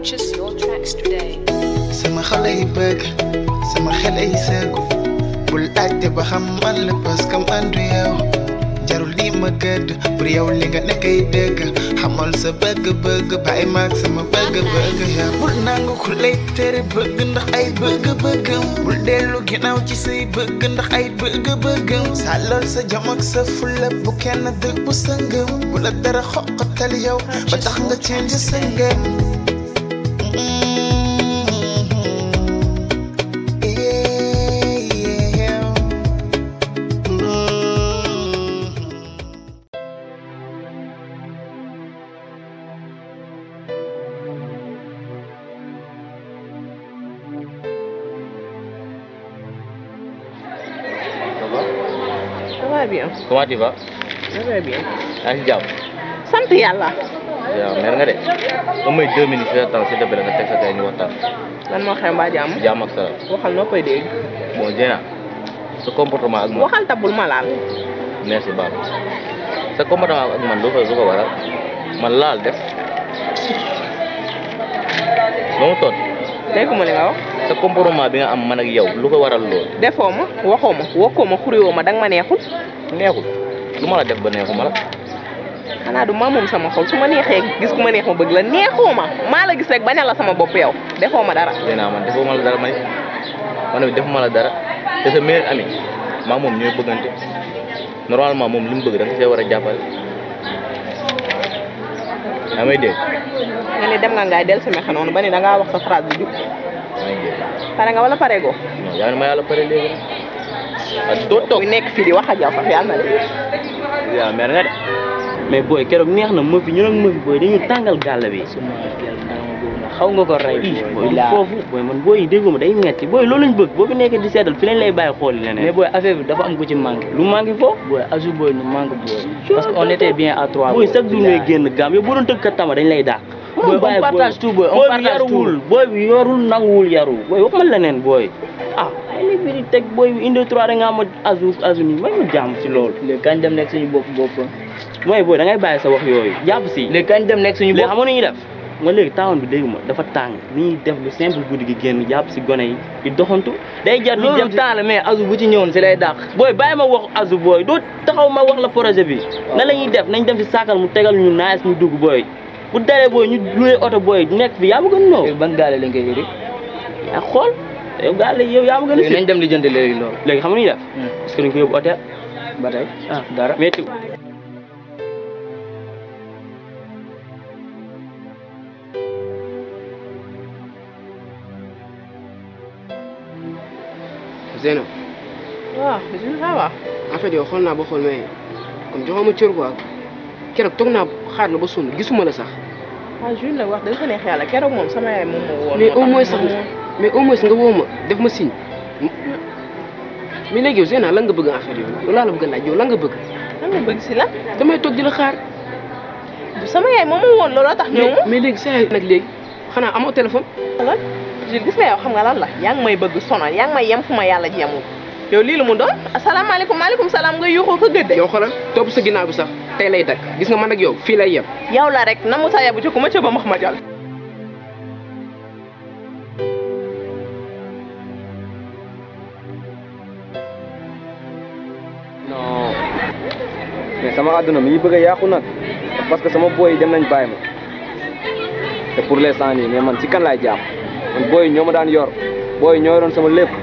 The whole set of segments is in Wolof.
Purchase your tracks today. sama xol ay bëgg sama xel ay sëggu bul laajte ba xam man la parce que man du yow jarul lii ma gëdd pour yow li nga nekk ay dëgg xamal sa bëgg-bëgg bàyyi maag sama bëgg-bëgg yow bul nangu ku lay tere bëgg ndax ay bëgg-bëggam bul dellu ginnaaw ci say bëgg ndax ay bëgg-bëggam sàllal sa jom ak sa fulla bu kenn dëgg bu sa ngëm bu la dara xoqatal yow ba tax nga change sa ngëm Ça va Ça va bien. Comment tu vas Ça va bien. yaa ngi si jàmm sant yàlla. waaw mer nga de ba may deux minutes si sa temps s'il te plaît nga teg sa kay ñu waxtaan lan moo xew mbaa jàmm. jàmm ak salaam waxal noo koy dégg. bon Diena sa comportement ak man waxal tabul ma laal. merci Ba sa comportement ak man lu ko lu ko waral man laal def ba mu toot dégguma li nga wax. sa comportement bi nga am man ak yow lu ko waral loolu defoo ma waxoo ma wokkoo ma xuriwoo ma danga ma neexul. neexul lu ma la def ba neexuma la xanaa du ma moom sama xol su ma neexee gis ku ma neex ma bëgg la neexoo ma maa la gis rek bañal la sama bopp yow defoo ma dara. Diena man defuma la dara man man it defuma la dara te sa meilleur ami maa moom ñooy bëggante normalement moom li mu bëgg da nga see war a jàppale yaa may dégg nga ne dem nga ngaay del si mexe noonu ba ni dangaa wax sa phrase bi jub maa ngi dégg pare nga wala pare goo. non yaa ngi ma yàlla pare léegi nag doo toog bu nekk fii di wax ak yow sax yàlla na de. yaa mer nga de mais booy keroog neex na Mofi ñu nag Mofi booy dañu tàngal gàll bi. xaw nga ko rey ii booy booy laa foofu booy man booy yi déggoo ma day metti booy loolu lañ bëgg boo fi nekkee di seetal fi lañ lay bàyyi xool leneen. mais booy affaire bi dafa am ku ci manqué lu manqué foofu. booy asu booy nu manqué booy parce que on était bien à trois booy chaque jour ngay génn gaam yow boo doon tëgg kat tama dañ lay dàq. Booy, on bàyyi partage tout, booy, on booy bi partage yaruwul booy bi yorul nanguwul yaru booy wax ma leneen booy ah ay li fi di teg booy bi indi trois da nga am azu azu nii may ma jàmm si loolu. léegi kañ dem nekk suñu bopp bopp mooy booy da ngay bàyyi sa wax yooyu jàpp si. léegi kañ dem nekk suñu léegi bopp xam nga nu ñuy def nga léegi taawoon bi dégg ma dafa tàng ni ñuy def lu simple guddi gi génn jàpp si gone yi di doxantu day jar di loolu dem temps la mais asu bu ci ñëwoon si lay dàq booy bàyyi ma wax azu booy doo taxaw ma wax la projet bi na la ñuy def nañ dem si saakal mu tegal ñu naaj ñu dugg booy bu daree booy ñu loué oto booy nekk fi yaa ma gën noo léegi ban gaale lañ koy yëri yaa xool yow gaa la yow yaa ma gën a léegi fi nañ dem di jënd léegi loolu léegi xam nga nu ñuy def est-ce que dañ ko yóbbu hôtel ba tey ah dara métti Zeyna waaw je ça va. en fait yow xool naa ba xool mais comme joxoo ma cër quoi keroog toog naa xaar la ba sonn gisuma la sax waaw Jules nag wax dëgg fa neex yàlla keroog moom sama yaay moom moo woon. mais au moo moins tax sax moom- mais au moins nga woo ma def ma signe mais léegi yow Zeyna lan nga bëgg en fait yow loolu laa la bëgg a laaj yow lan nga bëgg lan nga bëgg si la. damay toog di la xaar sama yaay moom moo woon looloo tax ñëw mais mais léegi saa nag léegi xanaa amoo téléphone lan Jules gis nga yow xam nga lan la yaa ngi may bëgg sonal yaa ngi may yem fu ma yàlla jemul yow lii la mu doon asalaamaaleykum maaleykum salaam nga yuuxoo ko gëdde yow xoolal topp sa ginnaaw bi sax tey lay dakk gis nga man ak yow fii lay yem yow la rek na mu sa yabu ci ku ma ca ba max ma jal non mais sama àdduna mi ngi bëgg a yàqu nag parce que sama booy yi dem nañ bàyyi ma te pour l'instant nii mais man ci kan laay jàpp man booy yi ñoo ma daan yor booy yi ñoo yoroon sama lépp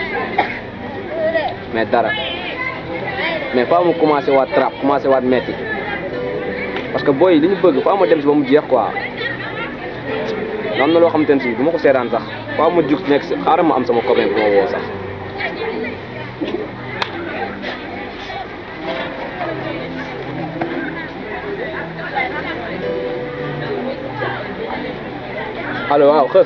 mais dara mais faa mu commencé waat trap commencé waat metti parce que booy yi li ñu bëgg faa ma dem si ba mu jeex quoi am na loo xamante ne si du ma ko seetaan sax faa ma jug nekk si xaaral ma am sama copain bu ma woo sax allo waaw xës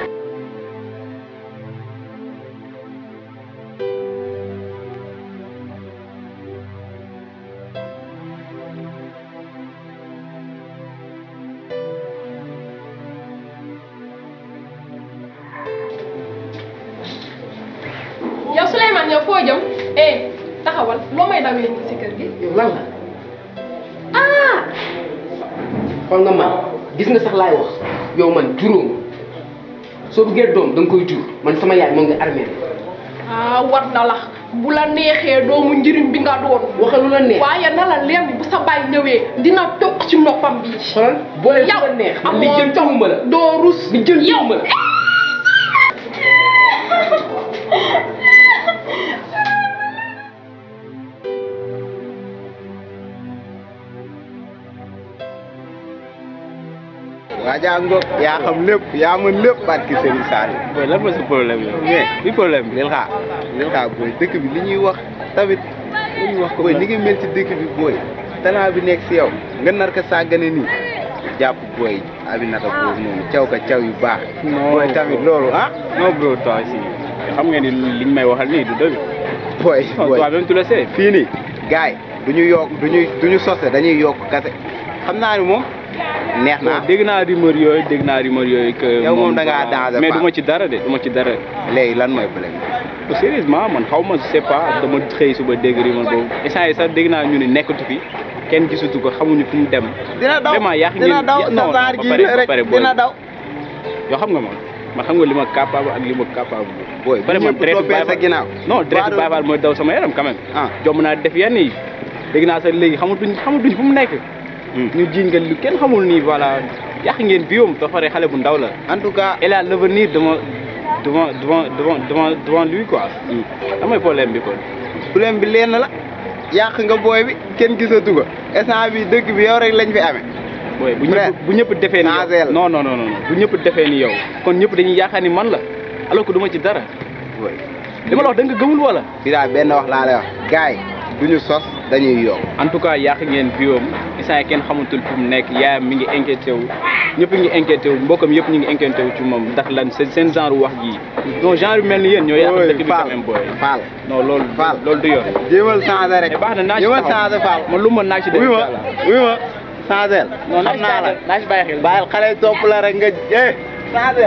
yow Souleymane yow foo jëm eh taxawal loo may dawee nii si kër gi yow lan la ah xool nga man gis nga sax laay wax yow man juróom soo bëggee doom da nga koy jur man sama yaay moo ngi armée ah war na la bu la neexee doomu njëriñ bi nga doon waxal lu la neex waaye na la leer ni bu sa baay ñëwee dina toog ci noppam bi xoolal boole lu la neex man li jël tuuma la doo rus li jël tuuma la waajaa ngoog yaa xam lépp yaa mën lépp barki Serigne Sall booy lan mooy sa problème yow mais bi problème bi lil xaar lil xaar booy dëkk bi li ñuy wax tamit li ñuy wax ko booy ni nga mel ci dëkk bi booy talent bi nekk si yow nga nar ko sàggane nii jàpp booy Aminata boobu noonu caw ka caw yu baax booy tamit loolu ah non bro toi si xam nga ni liñ may waxal nii du dëgg booy non booy toi même tu le sais fii nii gars yi du ñu yokk du ñu du ñu sose dañuy yokk kase xam naa ni moom neex naa dégg naa rumeur yooyu dégg naa rumeur yooyu que Yow moom da ngaa voilà. danger mais pas. du ma ci dara de du ma ci dara léegi lan mooy problème bi sérieusement man xaw ma je sais pas dama xëy suba dégg rumeur boobu instant yi sax dégg naa ñu ne nekkatu fi kenn gisatu ko xamuñu fu mu dem dina daw vraiment yaa ngi dina ngeen- daw ya- sa non, saar ba ji pare- ba rek pare booy. dina daw yoo xam nga ma man xam nga li ma capable ak li ma capable booy pare bu man ñëpp traite toppee sa Baye ginnaaw Fall- non direct Baadu- Baye Fall mooy daw sama yaram quand même ah jom naa def yenn yi dégg naa sax léegi xamatuñ xamatuñ fu mu nekk ñu jiiñ nga lu kenn xamul nii voilà yàq ngeen biom ba pare xale bu ndaw la en tout cas elle a l'avenir devant devant devant devant devant devant lui quoi lan mooy problème bi kon problème bi lenn la yàq nga booy bi kenn gisatu ko instant bi dëkk bi yow rek lañ fi amee booy bu Frère, ñëpp bu ñëpp defee ni changé la. yow non non non non bu ñëpp defee ni yow kon ñëpp dañuy yaakaar ni man la alors que du ma ci dara booy li ma la wax da nga gëmul wala bi daal benn wax laa lay wax gars yi duñu sos dañuy yokk en tout cas yàq ngeen biom instant yi kenn xamatul fu mu nekk yaayam mi ngi inquiété wu ñëpp ngi inquiété wu mbokkam yëpp ñu ngi inquiété wu ci moom ndax lan seen seen genre wax ji donc genre yu mel ni yéen ñoo yàq Booy, dëkk bi quand Fall même booy Fall non loolu Fall. loolu du yoon jéemal changé rek mais baax na naa ci jéemal taxaw. changé Fall man lu ma naa ci def wuy ma inch'Allah. wuy ma changé non xam naa la naa ci bàyyi xel bàyyil xale yi topp la rek nga eh changé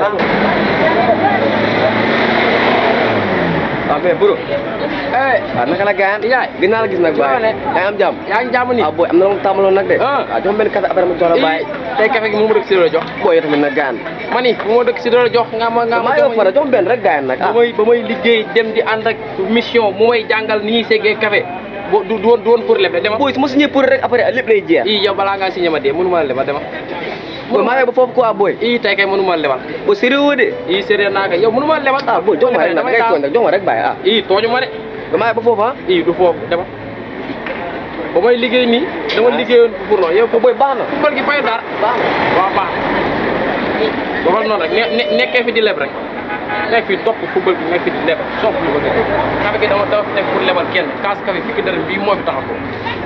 waaw mais bro waaw naka la gaayan yaay gën naa la gis nag baay ne yaa ngi am jàmm yaa ngi jàmm ni ah booy am na la mu tàmbaloon nag de Ah. waaw jox ma benn café après ma jox la baay tey café gi mu ma dëkk si doole jox booy yow tamit nag gaayan ma ni bu ma dëkk si doole jox nga ma nga ma maa yow fara jox ma benn rek gaayan nag ba ah may ba may liggéey dem di ànd ak mission mu may jàngal ni ñuy seggee café bo du du woon du woon pour leb de dema booy su ma signé pour rek après lépp lay jeex i yow balaa ngaa signé ma dee mënu ma la lebal dema booy maa yow ba foofu quoi booy i tey kay mënu ma la lebal booy sérieux de i sérieux naa kay yow mënu ma la lebal ah booy jox ma rek nag ngay tooñ rek jox ma rek baay ah i tooñu ma de ba maa yow ba foofu ah i du foofu dema ba may liggéey nii dama liggéeyoon pour loolu yow booy baax na football gi fayu dara baax na waaw baax waxal noonu rek ne ne nekkee fi di leb rek nekk fi topp football bi nekk fi di leb sopp lu bëgg café gi dama dama fi nekk pour lebal kenn kaas café fukki dërëm bii moo fi taxaw ko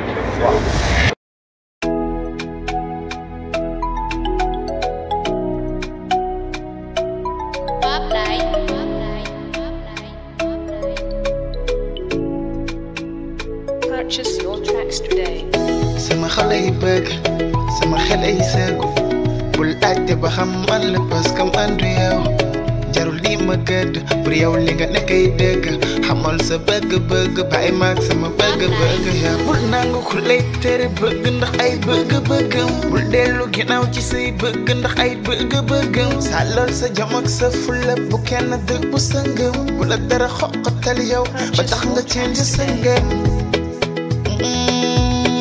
Pop night. Pop night. Pop night. Pop night. Purchase your tracks today. sama xol ay bëgg sama xel ay sëggu bul laajte ba xam man la parce que man du yow jarul di ma gëdd pour yow li nga nekkay dëgg xamal sa bëgg-bëgg bàyyi maag sama bëgg-bëgg yow bul nangu ku lay tere bëgg ndax ay bëgg-bëggam bul dellu ginnaaw ci say bëgg ndax ay bëgg-bëggam sàllal sa jom ak sa fulla bu kenn dëgg bu sa ngëm bu la dara xoqatal yow ba tax nga change sa ngëm